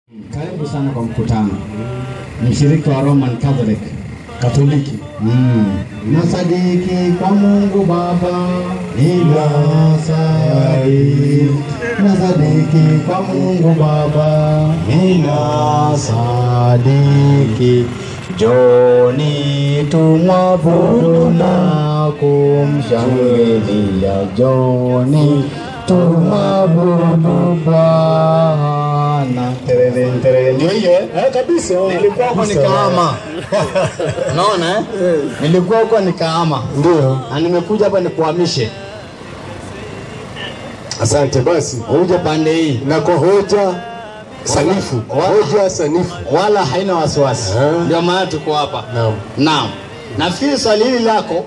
Karibu sana kwa mkutano. Mshiriki wa Roman Catholic Katoliki. Mm. Nasadiki kwa Mungu Baba, ninasadiki. Nasadiki kwa Mungu Baba, ninasadiki. Joni tumwabudu na kumshangilia. Joni tumwabudu Bwana. Terere, terere. Ndio hiyo eh? Eh, kabisa. Nilikuwa huko Kabisa. nikaama. Unaona eh? Nilikuwa huko nikaama. Ndio. Na nimekuja hapa nikuhamishe. Asante basi. Uje pande hii. Na kwa hoja sanifu, Wala- hoja sanifu. Wala haina wasiwasi. Eh. Ndio maana tuko hapa. Naam. Naam. Nafikiri swali hili lako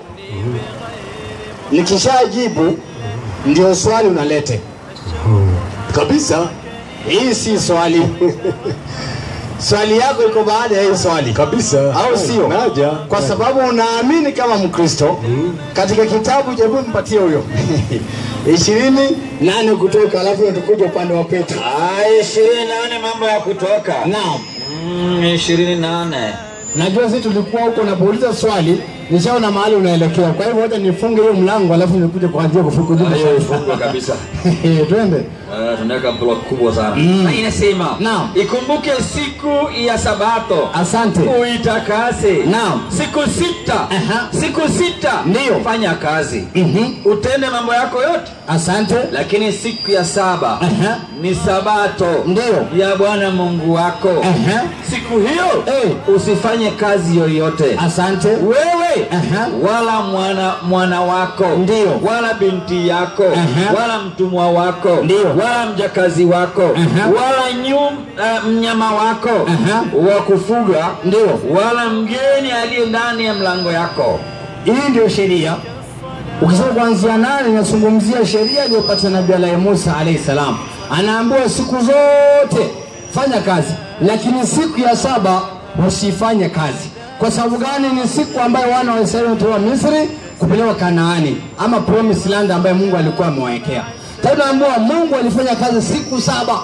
nikishajibu ndio swali unalete. Kabisa. Hii si swali. swali yako iko baada ya hii swali. Kabisa. au sio? Naja. Kwa sababu unaamini kama Mkristo katika kitabu, jaribu mpatie huyo ishirini nane kutoka, alafu tukuja upande wa Petro. Aya, ishirini na nane mambo ya kutoka. Naam, Mm, ishirini na nane najua sisi tulikuwa huko, unapouliza swali nishaona mahali unaelekea, kwa hivyo wacha nifunge hiyo mlango, alafu nikuje kuanzia kufukujibu hiyo ifungwe kabisa. twende. Eh, tunaweka block kubwa sana na inasema Naam. ikumbuke siku ya sabato Asante. uitakase Naam. siku sita Aha. siku sita Ndiyo. fanya kazi Mhm. utende mambo yako yote Asante. lakini siku ya saba Aha. ni sabato Ndiyo. ya bwana mungu wako Aha. siku hiyo Eh. usifanye kazi yoyote Asante. wewe Aha. wala mwana mwana wako Ndiyo. wala binti yako Aha. wala mtumwa wako Ndiyo. wala mjakazi wako Aha. wala nyum, uh, mnyama wako Aha. wa kufuga Ndiyo. wala mgeni aliye ndani ya mlango yako Hii ndio sheria. Ukisoma kuanzia nane inazungumzia sheria iliyopata Nabii Alahi Musa alayhi salam, anaambiwa siku zote fanya kazi, lakini siku ya saba usifanye kazi. Kwa sababu gani? Ni siku ambayo wana wa Israeli wametoka Misri kupelekwa Kanaani ama promised land ambayo Mungu alikuwa amewawekea. Sasa tunaambiwa Mungu alifanya kazi siku saba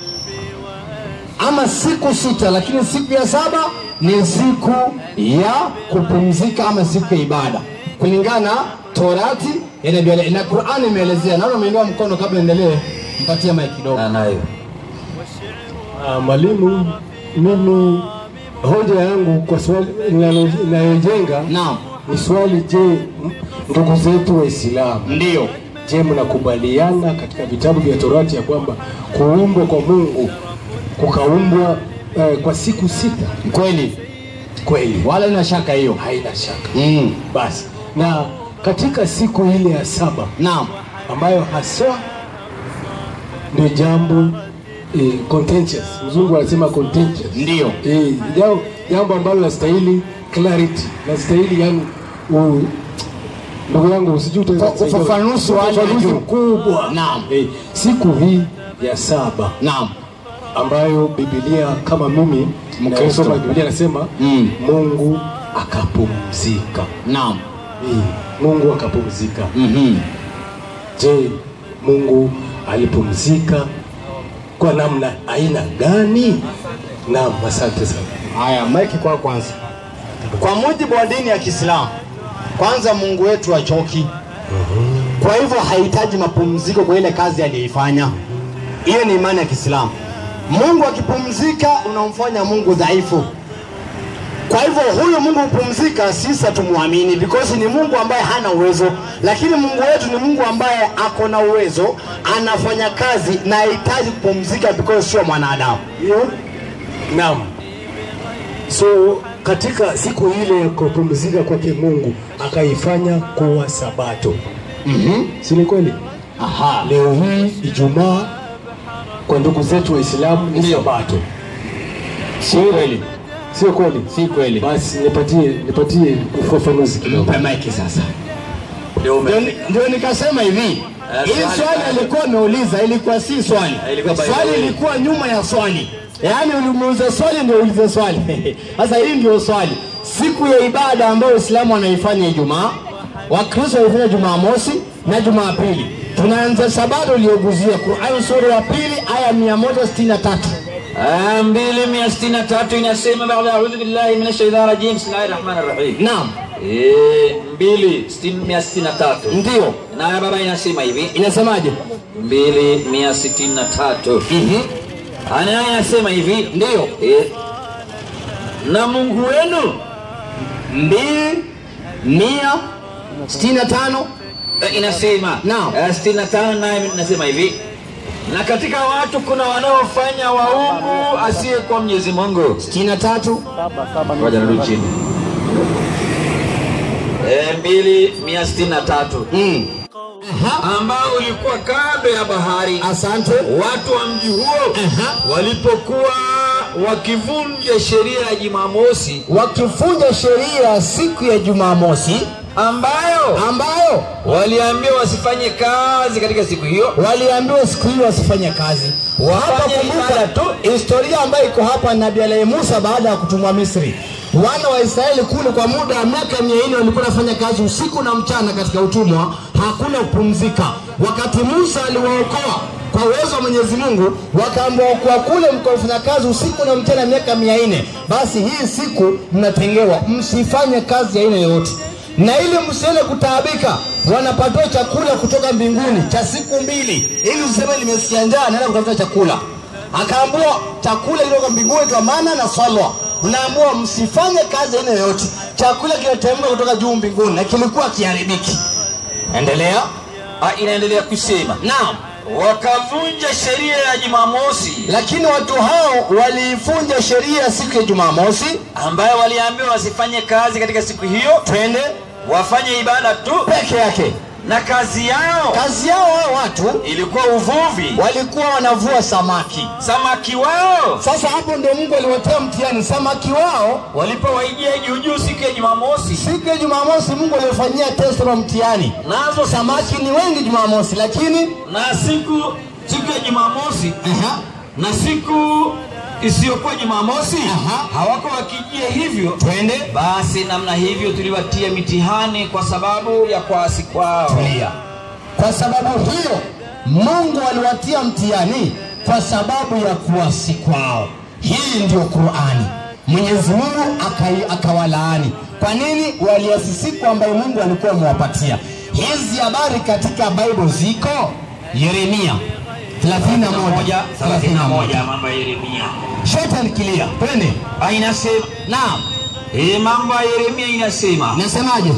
ama siku sita, lakini siku ya saba ni siku ya kupumzika ama siku ya ibada kulingana na Torati ya Nabii Ali- na Qur'ani imeelezea. Naona umeinua mkono, kabla endelee, mpatie mic kidogo. nayo Ah, mwalimu, mimi hoja yangu kwa swali linalo- inayojenga Naam, ni swali, je, m- ndugu zetu Waislamu, ndio je, mnakubaliana katika vitabu vya Torati ya kwamba kuumbwa kwa Mungu kukaumbwa eh, kwa siku sita? kweli, Kweli, wala ina shaka hiyo. haina shaka. Mm. Basi na katika siku ile ya saba Naam, ambayo haswa ndio jambo eh, contentious. Mzungu anasema contentious. ndio Eh, jambo, jambo ambalo lastahili clarity, lastahili yani u, ndugu yangu usijui utaweza Ufa- kusaidia. ufafanuzi wa hali ya Ufafanuzi juu. mkubwa. Naam. Eh, siku hii ya saba naam, ambayo Biblia kama mimi Mkristo. nasoma Biblia nasema Mm. Mungu akapumzika. naam. Eh, Mungu akapumzika. Mhm. Je, Mungu alipumzika kwa namna aina gani? Naam, asante sana. Haya, maiki kwa kwanza. Kwa mujibu wa dini ya Kiislamu, kwanza Mungu wetu hachoki, kwa hivyo hahitaji mapumziko kwa ile kazi aliyoifanya. Hiyo ni imani ya Kiislamu. Mungu akipumzika, unamfanya Mungu dhaifu. Kwa hivyo huyu Mungu kupumzika, sisi hatumwamini because ni Mungu ambaye hana uwezo, lakini Mungu wetu ni Mungu ambaye ako na uwezo, anafanya kazi na hahitaji kupumzika because sio mwanadamu. Hiyo naam. So katika siku ile ya kupumzika kwake Mungu akaifanya kuwa sabato. Mhm. Si ni kweli? Aha. Leo hii Ijumaa kwa ndugu zetu Waislamu ni Ndio. sabato. Si kweli. Sio kweli? Si kweli. Basi nipatie nipatie ufafanuzi kidogo. Mpe maiki sasa. ndio ume- Ndio ni- Ndio nikasema hivi, hii swali swali bado. alikuwa ameuliza ilikuwa si swali, Ilikuwa by the swali way. ilikuwa nyuma ya swali, yaani ulimuuliza swali ndio uulize swali. Sasa hii ndio swali, siku ya ibada ambayo Uislamu wanaifanya Ijumaa, Wakristo wanaifanya Jumamosi na Jumapili. Tunaanza sabato iliyoguzia Qur'an sura ya pili aya 163 aya mbili mia sitini na tatu inasema baada audhu billahi min shaitani rajim bismillahi rahmani rahim naam Eh, mbili sitini- mia sitini na tatu ndio naye baba inasema hivi inasemaje mbili mia sitini na tatu anaye anasema hivi ndio eh, na mungu wenu mbili mia sitini na tano eh, inasema Naam. eh, sitini na tano naye inasema hivi na katika watu kuna wanaofanya waungu asiye kwa mwenyezi mungu sitini na tatu ngoja narudi chini Eh, mbili mia sitini na tatu Mm. Aha. ambao ulikuwa kando ya bahari asante watu wa mji huo Aha. walipokuwa wakivunja sheria ya Jumamosi wakifunja sheria siku ya jumamosi ambayo ambayo waliambiwa wasifanye kazi katika siku hiyo, waliambiwa siku hiyo wasifanye kazi hapa Wafanye kumbuka ibada tu. historia ambayo iko hapa nabii alahi musa baada ya kutumwa misri wana wa israeli kule kwa muda wa miaka mia nne walikuwa wanafanya kazi usiku na mchana katika utumwa hakuna kupumzika wakati musa aliwaokoa kwa uwezo wa mwenyezi mungu wakaambiwa kwa kule mkafanya kazi usiku na mchana miaka mia nne basi hii siku mnatengewa msifanye kazi ya aina yoyote na ili msiende kutaabika wanapatiwa chakula kutoka mbinguni cha siku mbili ili useme limesikia njaa naenda kutafuta chakula akaambua chakula kutoka mbinguni kwa mana na salwa unaambua msifanye kazi aina yoyote chakula kinateremka kutoka juu mbinguni na kilikuwa kiharibiki endelea Ah, inaendelea kusema naam wakavunja sheria ya Jumamosi lakini watu hao waliifunja sheria siku ya jumamosi ambayo waliambiwa wasifanye kazi katika siku hiyo, twende wafanye ibada tu, peke yake na kazi yao kazi yao hao watu ilikuwa uvuvi, walikuwa wanavua samaki samaki wao Sasa hapo ndio Mungu aliwatia mtihani samaki wao. walipowaijia juujuu siku ya Jumamosi, Siku ya Jumamosi Mungu aliwafanyia test na mtihani. nazo Samaki ni wengi Jumamosi, lakini na siku siku ya Jumamosi aha, na siku isiyokuwa Jumamosi Aha. hawako wakijia hivyo, twende basi namna hivyo tuliwatia mitihani kwa sababu ya kuasi kwao. tulia. Kwa sababu hiyo Mungu aliwatia mtihani kwa sababu ya kuasi kwao. Hii ndio Qur'ani. Mwenyezi Mungu akai- akawalaani. Kwa nini? Waliasi siku ambayo Mungu alikuwa amewapatia. Hizi habari katika Bible ziko Yeremia 31 31 mambo ya Yeremia Shetani kilia. Twende. Ah, inasema Naam. eh, mambo ya Yeremia inasema Nasemaje?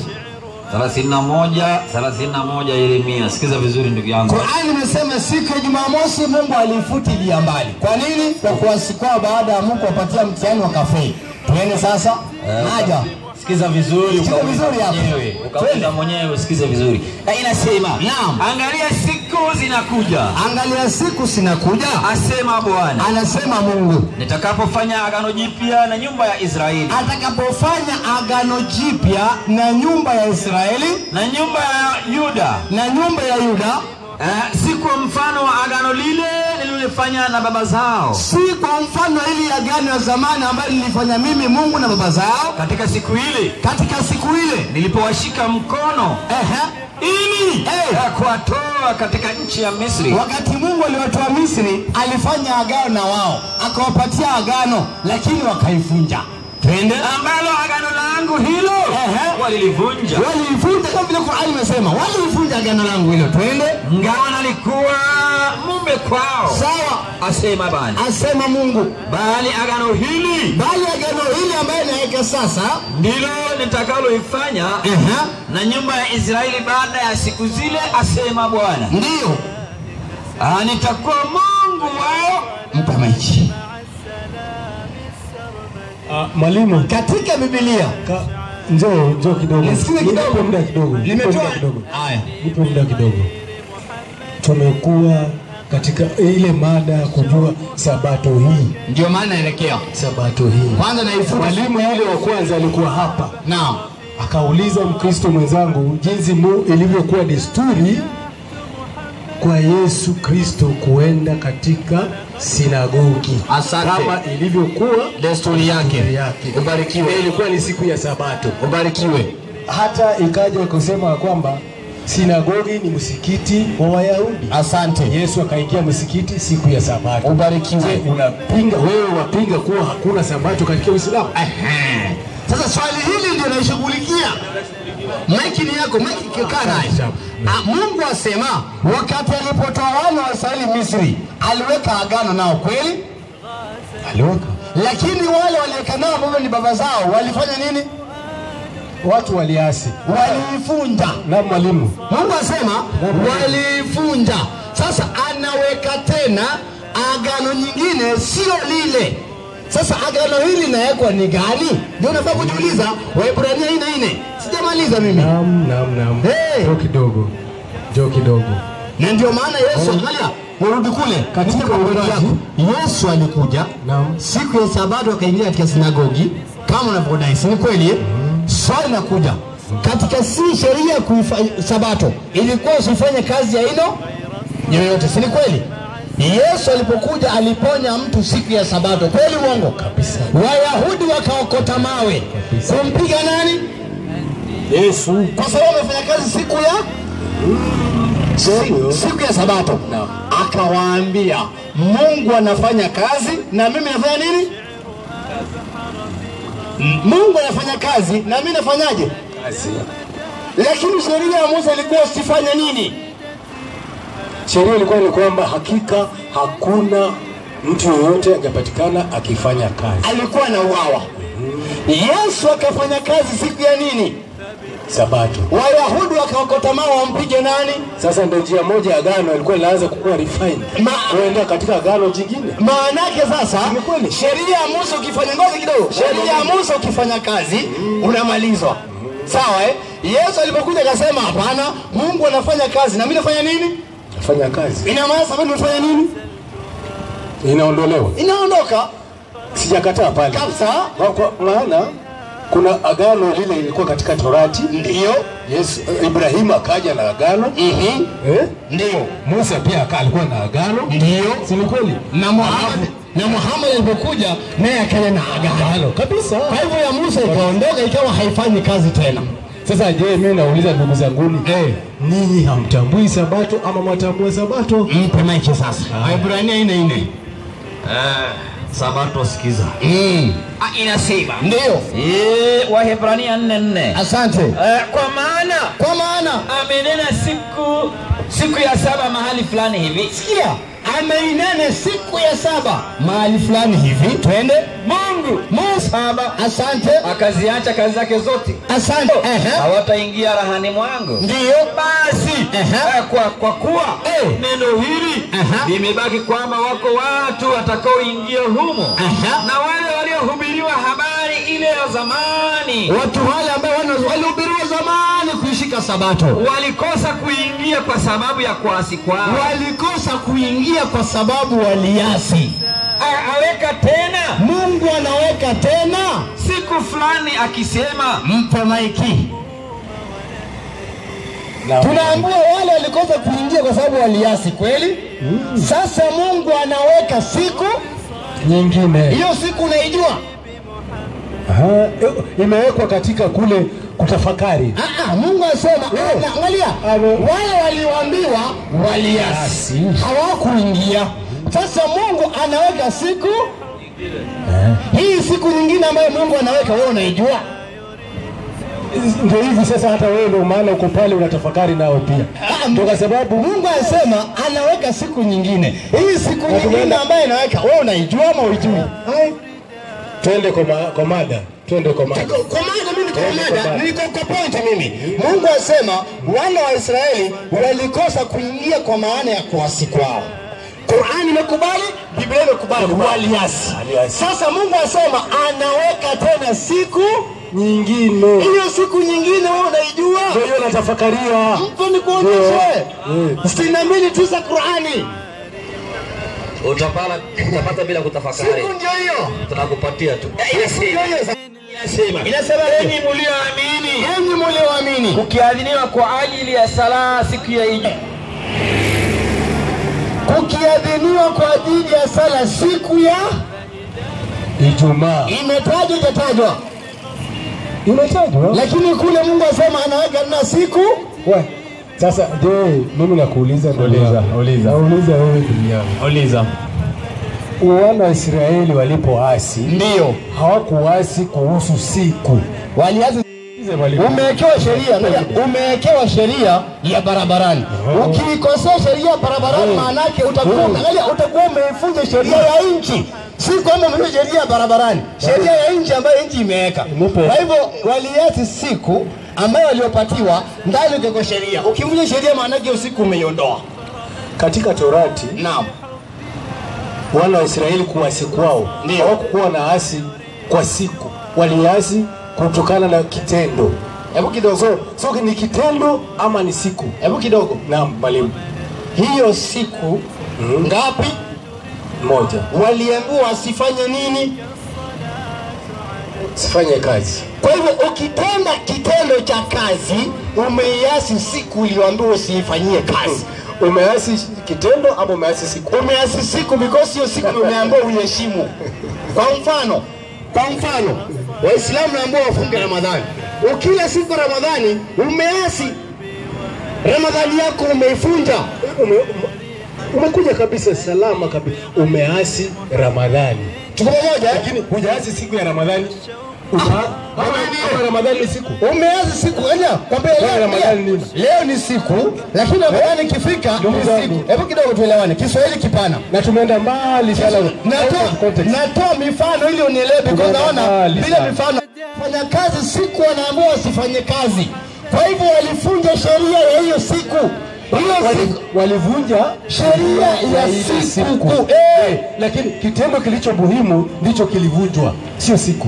31 31 Yeremia. Sikiza vizuri ndugu yangu. Qur'ani imesema siku ya Jumamosi Mungu alifutilia mbali. Kwa nini? Kwa kuasi kwao baada ya Mungu kuwapatia mtihani wakafeli. Twende sasa. Naja. Sikiza vizuri Sikiza ukauliza vizuri hapo. mwenyewe. Twende. Ukauliza mwenyewe usikize vizuri. Na inasema Naam. angalia siku zinakuja, Angalia siku sinakuja. asema Bwana, Anasema Mungu nitakapofanya agano jipya na nyumba ya Israeli atakapofanya agano jipya na nyumba ya Israeli na nyumba ya Yuda na nyumba ya Yuda, Eh, si kwa mfano wa agano lile nililofanya na baba zao si kwa mfano ili agano ya zamani ambayo nilifanya mimi Mungu na baba zao katika siku ile katika siku ile. nilipowashika mkono Ehe. ili Eh. eh, kuwatoa katika nchi ya Misri. Wakati Mungu aliwatoa Misri, alifanya agano na wao, akawapatia agano, lakini wakaivunja. Twende. ambalo agano langu hilo Ehe. walilivunja, Walivunja kama vile Qur'ani imesema, walivunja agano langu hilo. Twende. ngawa nalikuwa mume kwao, Sawa, asema Bwana, asema Mungu, bali agano hili bali agano hili ambayo naweka sasa, ndilo nitakaloifanya ehe, na nyumba ya Israeli baada ya siku zile, asema Bwana. ndiyo Ah, nitakuwa Mungu wao mtamaji. Ah, mwalimu Katika Biblia ka, njoo njoo kidogo, Nisikize kidogo. Nipe muda kidogo, Nipe limetoa muda kidogo, haya, nipe muda kidogo. Tumekuwa katika ile mada ya kujua sabato hii, ndio maana naelekea sabato hii. kwanza naifuta. Mwalimu yule wa kwanza alikuwa hapa Naam, akauliza Mkristo mwenzangu jinsi mu ilivyokuwa desturi kwa Yesu Kristo kuenda katika sinagogi Asante. kama ilivyokuwa desturi yake. desturi yake. Ubarikiwe. Na ilikuwa ni siku ya Sabato. Ubarikiwe. Hata ikaja kusema kwamba sinagogi ni msikiti wa Wayahudi. Asante. Yesu akaingia msikiti siku ya Sabato. Ubarikiwe. Je, unapinga wewe wapinga kuwa hakuna Sabato katika Uislamu? Ehe. Sasa swali hili ndio naishughulikia. Maiki ni yako, maiki kikaa naye. Ah, Mungu asema wakati alipotoa wana wa Israeli Misri, aliweka agano nao kweli? Aliweka Lakini wale waliweka nao ambao ni baba zao walifanya nini? watu waliasi. Waliifunja. Na mwalimu, Mungu asema waliifunja. Sasa anaweka tena agano nyingine, sio lile. Sasa agano hili linawekwa ni gani? Ndio unafaa kujiuliza. Waebrania ine ine, sijamaliza mimi. naam, naam, naam. Hey. Jo kidogo, jo kidogo. Na ndio maana Yesu, angalia, urudi kule Katika Nipe Biblia Uumbaji. yako. Yesu alikuja Naam. siku ya Sabato akaingia katika sinagogi kama unavyodai, si ni kweli? eh? Swali nakuja katika si sheria ya kuifa- Sabato ilikuwa usifanye kazi ya ino yoyote, si ni kweli? Yesu alipokuja aliponya mtu siku ya Sabato, kweli uongo? Kabisa. Wayahudi wakaokota mawe Kabisa. kumpiga nani? Yesu Kwa sababu amefanya kazi siku ya Ndio. siku ya Sabato Naam. akawaambia, Mungu anafanya kazi na mimi nafanya nini? M- Mungu anafanya kazi na mimi nafanyaje? kazi. Lakini sheria ya Musa ilikuwa usifanye nini? Sheria ilikuwa ni kwamba hakika hakuna mtu yeyote angepatikana akifanya kazi Alikuwa na uwawa. Yesu akafanya kazi siku ya nini? Sabato. Wayahudi wakaokota mawe wampige nani? Sasa ndio njia moja ya agano ilikuwa inaanza kukuwa refined Ma- kuenda katika agano jingine. Maana yake sasa, Ni kweli. sheria ya Musa ukifanya ngozi kidogo, sheria ya Musa ukifanya kazi unamalizwa, sawa eh? Yesu alipokuja akasema hapana, Mungu anafanya kazi na mimi nafanya nini? Fanya kazi Ina maana sababu nafanya nini? inaondolewa. Inaondoka Sijakataa pale kabisa. Kwa- kwa maana kuna agano lile lilikuwa katika Torati. Ndio, Yesu, Ibrahimu akaja na agano mhm, eh? ndio, Musa pia aka- alikuwa na agano, ndio. si ni kweli? Na Muhammad na Muhammad alipokuja naye akaja na agano kabisa. Kwa hivyo ya Musa ikaondoka ikawa haifanyi kazi tena. Sasa je, mimi nauliza ndugu zanguni, eh, ninyi hamtambui sabato ama mwatambua sabato? Mpe maiki sasa. Waebrania ine ine. Sabato sikiza. Mm. Ah, inasema Ndio. Eh, Wahebrania nne nne Asante. Eh, kwa maana Kwa maana amenena siku siku ya saba mahali fulani hivi sikia, ameinene siku ya saba mahali fulani hivi, twende Mungu Musa. Saba. Asante, akaziacha kazi zake zote asante. Ehe. hawataingia rahani mwangu Ndio basi Ehe. eh, kwa, kwa kuwa Eh. neno hili Aha. limebaki kwamba wako watu watakaoingia humo Aha. na wale waliohubiriwa habari ile ya zamani watu wale ambao wana- walihubiriwa zamani kuishika Sabato walikosa kuingia kwa sababu ya kuasi kwao walikosa kuingia kwa sababu waliasi. A- aweka tena Mungu anaweka tena, siku fulani akisema mpe maiki. Na- Tunaambiwa wale walikosa kuingia kwa sababu waliasi, kweli? Sasa Mungu anaweka siku nyingine hiyo, siku unaijua? Aha, eh, imewekwa katika kule kutafakari. Ah, ah, Mungu asema, ana- angalia, Ame- wale walioambiwa waliasi, hawakuingia. Sasa Mungu anaweka siku hii, siku nyingine ambayo Mungu anaweka, wewe unaijua? Ndio hivi sasa, hata wewe ndio maana uko pale unatafakari nao pia, Ah, ndio kwa sababu Mungu anasema anaweka siku nyingine. Hii siku Na nyingine tumeenda- ambayo inaweka, wewe unaijua ama uijui? twende kwa, ma, kwa mada, twende kwa mada. Kwa maana mimi niko Eh, niko mada, bado. niko kwa point mimi. Mungu asema wana wa Israeli walikosa kuingia kwa maana ya kuasi kwao. Qur'ani imekubali, Biblia imekubali, waliasi. Waliasi. Sasa Mungu asema anaweka tena siku Nyingine hiyo, siku nyingine wewe unaijua? ndio hiyo natafakaria. Mpo ni kuonyeshe Mm. sitini na mbili tisa Qur'ani, utapata, utapata bila kutafakari siku ndio hiyo, tunakupatia tu siku ndio hiyo. inasema Inasema enyi mlioamini enyi mlioamini kukiadhiniwa kwa ajili ya sala siku ya Ijumaa kukiadhiniwa kwa ajili ya sala siku ya Ijumaa imetajwa itatajwa, imetajwa lakini kule Mungu asema anaweka na siku We, Sasa je, mimi nakuuliza ndugu Uliza, yangu. uliza. Nauliza wewe ndugu yangu. Uliza. Wana wa Israeli walipoasi Ndio. hawakuasi kuhusu siku. Walianza umewekewa sheria ngoja, umewekewa sheria ya barabarani. Ukiikosea sheria ya barabarani, maana yake utakuwa angalia, utakuwa umeifunja sheria ya nchi, si kwamba umevunja sheria ya barabarani, sheria ya nchi ambayo nchi imeweka. Nipe. Kwa hivyo waliasi siku ambayo waliopatiwa ndani ukiwekwa sheria. Ukivunja sheria, maana yake usiku umeiondoa. Katika Torati Naam, wana wa Israeli kuasi kwao Ndio. hawakuwa na asi kwa siku, waliasi kutokana na kitendo. hebu kidogo, So, so ni kitendo ama ni siku? hebu kidogo, Naam, mwalimu. hiyo siku ngapi Moja, waliambiwa wasifanye nini? sifanye kazi. Kwa hivyo ukitenda kitendo cha kazi umeiasi siku uliyoambiwa usiifanyie kazi. Umeasi kitendo ama umeasi siku? Umeasi siku because hiyo siku ndio umeambiwa uiheshimu. Kwa mfano, kwa mfano Waislamu naambiwa wafunge Ramadhani. Ukila siku ya Ramadhani umeasi, Ramadhani yako umeifunja. Ume, ume, umekuja kabisa salama kabisa, umeasi Ramadhani, Tuko pamoja? eh? lakini hujaasi siku ya Ramadhani. Uta- ama- ama Ramadhani ni siku Umeanza siku enya kwambia Leo leo, Ramadhani leo, nini? leo ni siku lakini Ramadhani ikifika Ndugu ni zangu. siku. Hebu kidogo tuelewane, Kiswahili kipana. na tumeenda mbali sana. Natoa, Context. natoa mifano ili unielewe, because Tumeenda naona mbali bila sana. mifano fanya kazi siku wanaambiwa wasifanye kazi. Kwa hivyo walifunja sheria ya hiyo siku, hiyo Wali- siku walivunja sheria ya ile siku. Eh, Eh, lakini kitendo kilicho muhimu ndicho kilivunjwa, sio siku.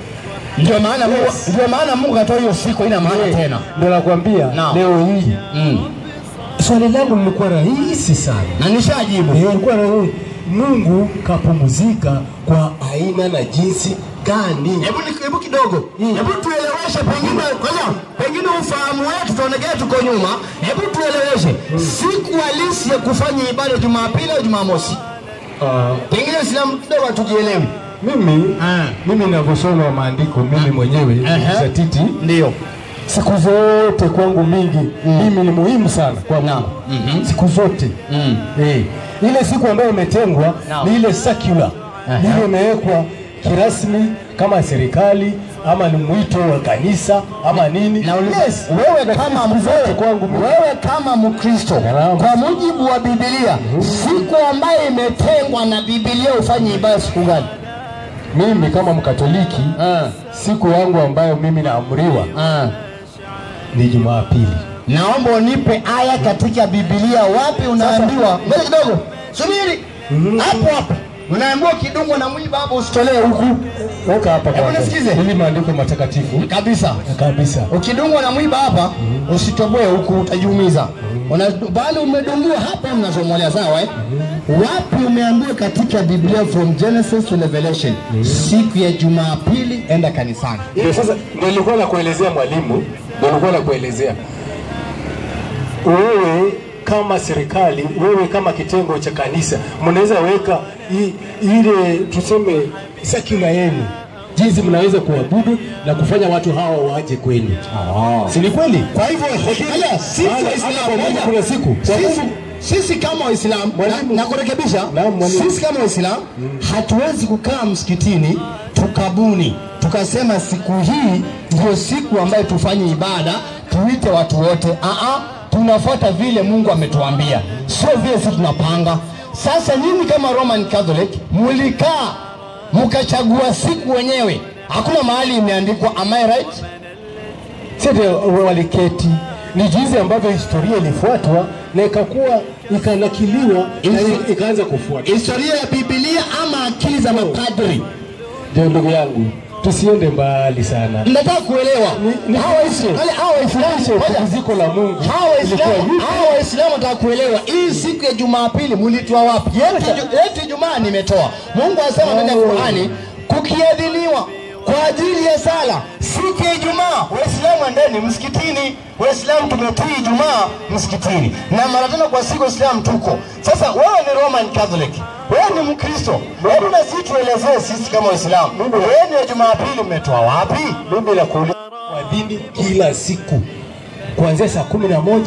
ndio maana Mungu, Yes. ndio maana Mungu katoa hiyo siku, ina maana Eh, tena. Ndio nakwambia Naam. leo hii Mm. swali langu lilikuwa rahisi sana. Na nishajibu. Eh, ilikuwa rahisi. Mungu kapumzika kwa aina na jinsi gani? Hebu ni- hebu kidogo, hebu tueleweshe, pengine kwanza, pengine ufahamu wetu tuonekane tuko nyuma. Hebu tueleweshe siku halisi ya kufanya ibada Jumapili au Jumamosi, Ah, pengine Uislamu kidogo hatujielewi. mimi Ah. mimi ninavyosoma maandiko mimi mwenyewe Aha. zatiti Ndio. siku zote kwangu mingi mimi ni muhimu sana kwangu Naam. Mhm. siku zote Mm. eh, ile siku ambayo imetengwa Naam. ni ile secular Aha. ile imewekwa kirasmi kama serikali ama ni mwito wa kanisa ama nini Na uliza, yes. wewe Lakini kama siku zote wewe, kwangu mimi wewe kama Mkristo Naam. kwa mujibu wa Biblia, siku ambayo imetengwa na Biblia ufanye ibada siku gani? mimi kama mkatoliki siku yangu ambayo mimi naamriwa ni Jumapili Naomba unipe aya katika Biblia, wapi unaambiwa? Ngoja kidogo, subiri hapo hapo. Unaambiwa kidungwa na mwiba hapo usitolee huku weka hapa Hebu kwanza. nisikize. ili maandiko matakatifu kabisa. kabisa Ukidungwa na mwiba hapa usitoboe huku, utajiumiza. Una- Bali umedungiwa hapa, mnazomolea sawa eh? Wapi umeambiwa katika Biblia from Genesis to Revelation, siku ya Jumapili enda kanisani? Ndio sasa ndio nilikuwa nakuelezea mwalimu, ndio nilikuwa nakuelezea wewe kama serikali, wewe kama kitengo cha kanisa, mnaweza weka i- ile tuseme secular yenu, jinsi mnaweza kuabudu na kufanya watu hawa waje kwenu, si ni kweli? Kwa hivyo haya, sisi Hata- hata Waislamu, kwa Mungu moja, kuna siku. Kwa sisi, Mungu- sisi kama Waislamu Mwalimu. na, na kurekebisha Naam, mwalimu. sisi kama Waislamu hatuwezi kukaa msikitini tukabuni tukasema siku hii ndio siku ambayo tufanye ibada tuite watu wote. Aa, tunafuata vile Mungu ametuambia, sio vile sisi tunapanga. Sasa nyinyi kama Roman Catholic mulikaa mkachagua siku wenyewe, hakuna mahali imeandikwa. Am I right? Sete waliketi ni jinsi ambavyo historia ilifuatwa na ikakuwa ikanakiliwa na Isi- ikaanza kufuatwa. Historia ya Biblia ama akili za mapadri? Ndio ndugu yangu, tusiende mbali sana. Nataka kuelewa Ni- ni- hawa Waislamu- wale- hawa Waislamu ngoja. Pumziko la Mungu hawa Waislamu ilikuwa hivi. hawa Waislamu nataka kuelewa hii siku ya Jumapili mulitoa wapi? Yetu ju- yetu Ijumaa nimetoa. Mungu anasema ndani ya Oh. Qur'ani kukiadhiniwa kwa ajili ya sala siku ya Ijumaa. Waislamu endeni msikitini. Waislamu tumetii Ijumaa msikitini, na mara tano kwa siku Waislamu tuko. Sasa wewe ni Roman Catholic, wewe ni Mkristo, hebu na sisi tuelezee sisi kama Waislamu, wewe ni ya Jumapili mmetoa wapi? Mimi nakuuliza kuadhini kila siku kuanzia saa kumi na moja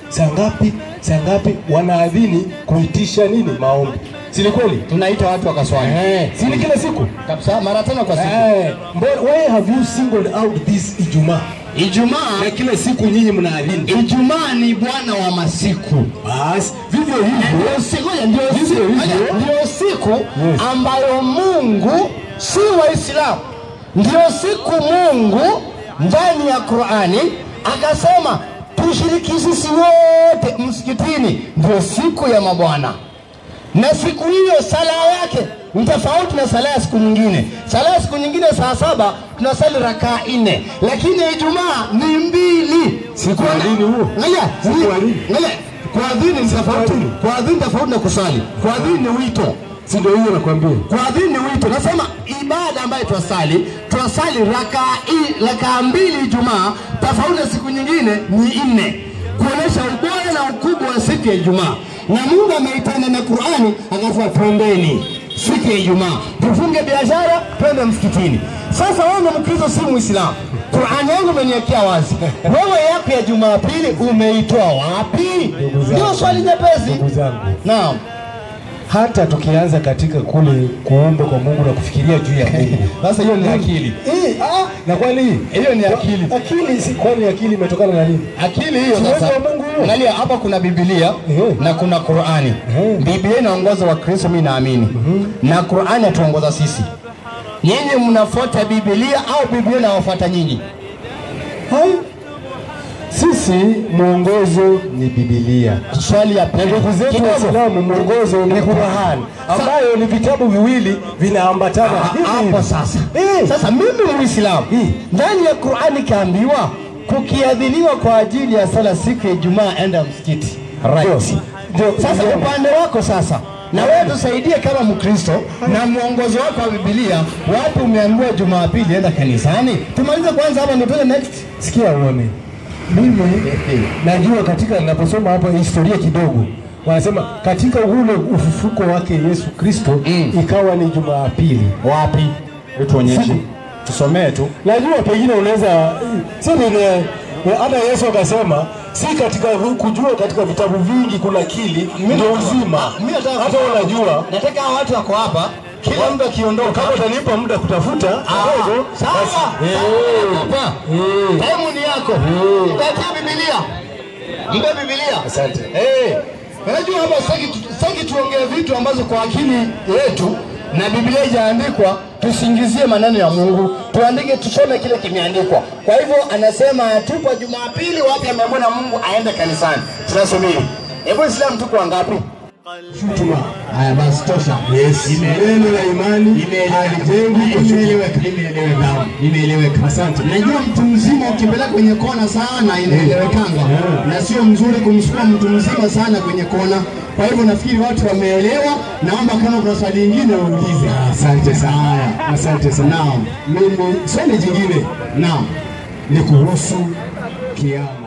saa ngapi saa ngapi wanaadhini kuitisha nini maombi si ni kweli tunaita watu wakaswali eh, si ni kila siku kabisa mara tano kwa siku eh, mbona- why have you singled out this Ijumaa Ijumaa na kila siku nyinyi mnaadhini Ijumaa ni bwana wa masiku basi vivyo hivyo ndio siku ndio Vivyo siku hivyo. ndio siku Yes. ambayo Mungu si Waislamu, ndio siku Mungu ndani ya Qurani akasema tushiriki sisi wote msikitini, ndio siku ya mabwana na siku hiyo sala yake ni tofauti na sala ya siku nyingine. Sala ya siku nyingine saa saba tunasali rakaa nne, lakini Ijumaa ni mbili. Si kuadhini huo? Ngoja, Si ni- kuadhini? ngoja, kuadhini ni tofauti. Kuadhini tofauti na kusali. Kuadhini ni wito. si ndio hiyo nakwambia Kuadhini ni wito. Nasema ibada ambayo twasali, twasali rakaa i- rakaa mbili Ijumaa, tofauti na siku nyingine ni nne, kuonesha ubora na ukubwa wa siku ya Ijumaa. Na Mungu ameitana na Qur'ani akasema twendeni siku ya Ijumaa, tufunge biashara, twende msikitini. Sasa wewe Mkristo, si Muislamu, Qur'ani yangu imeniwekea wazi, wewe yako ya Jumapili umeitoa wapi? zangu. Ndio swali nyepesi. ndugu zangu Naam. hata tukianza katika kule kuomba kwa Mungu na kufikiria juu ya Mungu Sasa hiyo ni akili. Eh, ah, na kwani Hiyo ni akili. akili si kwani akili imetokana na nini akili hiyo Si sasa. uwezo wa Mungu huo. Angalia hapa kuna Biblia Ehe. na kuna Qur'ani. Ehe. Biblia inaongoza Wakristo, mimi naamini, na Qur'ani atuongoza sisi. Nyinyi mnafuata Biblia au Biblia inawafuata nyinyi? Hai. sisi mwongozo ni Biblia Swali ya pili. ndugu zetu Kidogo. Waislamu mwongozo ni Qur'an ambayo ni vitabu viwili vinaambatana hivi hapo hivi. sasa. Eh. Sasa mimi Muislamu, Eh. ndani ya Qur'ani kaambiwa kukiadhiniwa kwa ajili ya sala siku ya Ijumaa, enda msikiti. Right. Ndio. Ndio. Sasa Ndio. upande wako sasa, na wewe tusaidie kama Mkristo na mwongozo wako wa Biblia, wapi umeambiwa Jumapili enda kanisani? Tumalize kwanza hapa, ndio tuende next. Sikia uone, mimi najua katika ninaposoma hapa historia kidogo, wanasema katika ule ufufuko wake Yesu Kristo Mm. ikawa ni Jumapili. Wapi? Tuonyeshe, Siku. tusomee tu. Najua pengine unaweza si vile hata Yesu akasema si katika kujua katika vitabu vingi kuna akili ndio uzima. Mimi nataka Hata unajua nataka hawa watu wako hapa, kila mtu akiondoka kama utanipa muda kutafuta kidogo, Sawa. basi- Eh. Hapa. Eh. Time ni yako. Mpatie Biblia. Mpe Biblia. Asante. Eh. Unajua hapa sitaki tu- sitaki tuongee vitu ambazo kwa akili yetu na Biblia haijaandikwa tusingizie maneno ya Mungu. Tuandike tusome kile kimeandikwa. Kwa hivyo anasema tupo Jumapili wapi ameambiwa na Mungu aende kanisani. Tunasubiri. Hebu Islam tuko wangapi? Shutuma. Haya basi tosha. Yes. Neno la imani halijengwi kwa shutuma. Imeeleweka, imeeleweka, imeeleweka. Asante. Najua mtu mzima ukipeleka kwenye kona sana inaelewekanga, na sio mzuri kumsukuma mtu mzima sana kwenye kona. Kwa hivyo nafikiri watu wameelewa. Naomba kama kuna swali lingine uulize. Asante sana. Haya. Asante sana. Naam, Mimi swali jingine naam. ni kuhusu kiama.